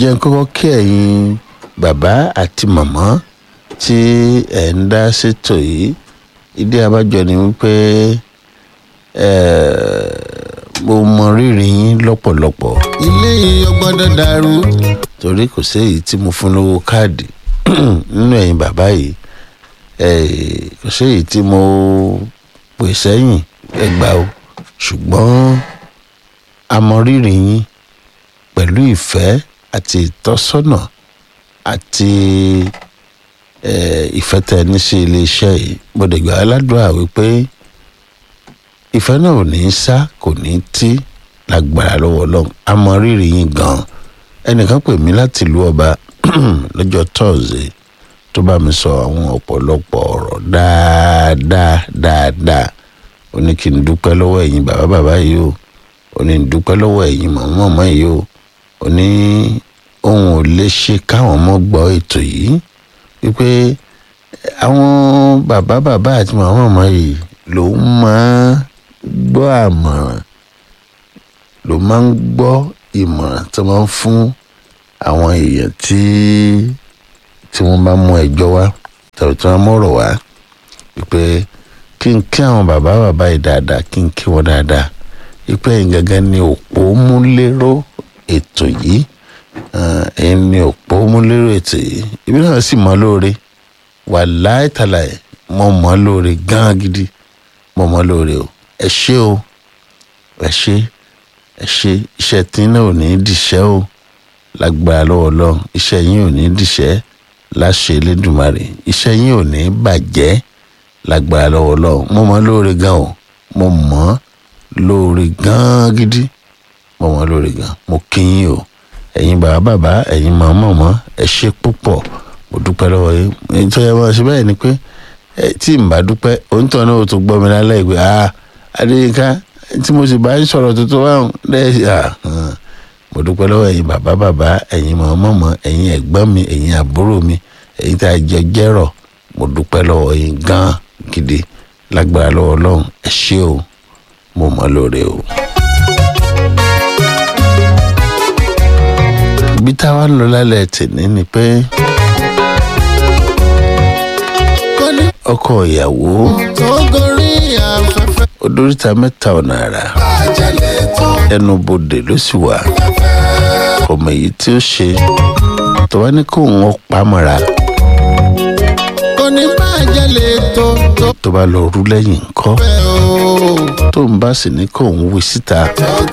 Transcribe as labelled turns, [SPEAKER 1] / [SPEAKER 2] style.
[SPEAKER 1] jẹ́ n kọ́kọ́ kí ẹ̀yin bàbá àti màmá tí ẹ̀ ń dá ṣètò yìí ìdí abájọ ni wípé mo mọ rírì yín lọ́pọ̀lọpọ̀
[SPEAKER 2] ilé yìí ò gbọ́dọ̀ dàrú.
[SPEAKER 1] torí kò séyìí tí mo fún lówó káàdì nínú ẹ̀yin bàbá yìí kò séyìí tí mo pè sẹ́yìn ẹgbà o ṣùgbọ́n a mọ rírì yín pẹ̀lú ìfẹ́ àti ìtọ́sọ́nà àti ìfẹ́ tẹ ní sí iléeṣẹ́ yìí mo dẹ̀ gbà aládùúrà wípé ìfẹ́ náà ò ní í sá kò ní í tí lágbára lọ́wọ́ ọlọ́run a mọ rírì yín gan-an ẹnìkan pè mí láti ìlú ọba lọ́jọ́ tọ́ọ̀sì tó bá mi sọ àwọn ọ̀pọ̀lọpọ̀ ọ̀rọ̀ dáadáa dáadáa ó ní kí n dúpẹ́ lọ́wọ́ ẹ̀yin bàbá bàbá yìí o ó ní n dúpẹ́ lọ́wọ́ ẹ̀yin màmá màmá yìí o ó ní òun ò lè ṣe káwọn ọmọ gbọ́ ètò yìí wípé àwọn bàbá bàbá àti màmá màmá yìí ló máa gbọ́ àmọ̀ràn ló máa ń gbọ́ ìmọ̀ràn tó máa ń fún àwọn èèyàn tí tí wọ́n bá mú ẹjọ́ wá tàbí tí wọ́n mọ̀rọ̀ wá wípé kí n kí àwọn bàbá bàbá yìí dáadáa kí n kí wọn dáadáa wípé ẹ̀yin gangan ni òpó múléró ètò yìí ẹ̀yin ni òpó múléró ètò yìí ibi náà sì mọ́ lóore wàláì tàlàyé mo mọ́ lóore gán gidi mo mọ́ lóore o ẹ ṣé o ẹ ṣé ẹ ṣé iṣẹ́ tí náà ò ní dìṣẹ́ o lágbára lọ́wọ́ lọ́wọ́ iṣẹ́ yín ò ní dìṣẹ́ láṣẹ Elédùmarè iṣẹ́ yín ò ní bàjẹ́ lágbára lọ́wọ́ lọ́wọ́ mo mọ́ lóore gan o mo mọ́ lóore gan gidi mo mọ́ lóore gan mo kí yín o ẹ̀yin bàbá bàbá ẹ̀yin màmá mọ́ ẹ ṣé púpọ̀ mo dúpẹ́ lọ́wọ́ yín èyí tó yẹ wọ́n ṣe bẹ́ẹ̀ ni pé tí n bá dúpẹ́ òǹtọ̀ náà ò tún gbọ́ mi lálẹ́ ìgbé ah Adéyínká tí mo sì bá ń sọ̀rọ̀ tuntun wá lẹ́yìn ah mo dúpẹ́ lọ́wọ́ ẹ̀yin bàbá bàbá ẹ̀yin màmá mọ́ ẹ̀yin ẹ̀gbọ́n mi ẹ̀yin àbúrò mi ẹ̀yin tá a jẹ jẹ́rọ̀ mo dúpẹ́ lọ́wọ́ yín gan gidi lágbára lọ́wọ́ Ọlọ́run ẹ ṣé o mo mọ̀ lóore o. ibi táwa ń lọ lálẹ́ tèmi ni pé ọkọ ìyàwó
[SPEAKER 2] tó gorí afẹ́fẹ́.
[SPEAKER 1] odóríta mẹ́ta ọ̀nà àrà
[SPEAKER 2] àjẹlẹ̀ tó
[SPEAKER 1] ẹnu bodè ló sì wà ọmọ èyí tí ó ṣe tó wá ní kó wọn pamọ́ra
[SPEAKER 2] kò ní bàjẹ́lẹ̀ tó tó
[SPEAKER 1] tó bá lọ rú lẹ́yìn ńkọ́
[SPEAKER 2] fẹ́ o.
[SPEAKER 1] tó ń bá sì ní kó òun wí síta
[SPEAKER 2] tó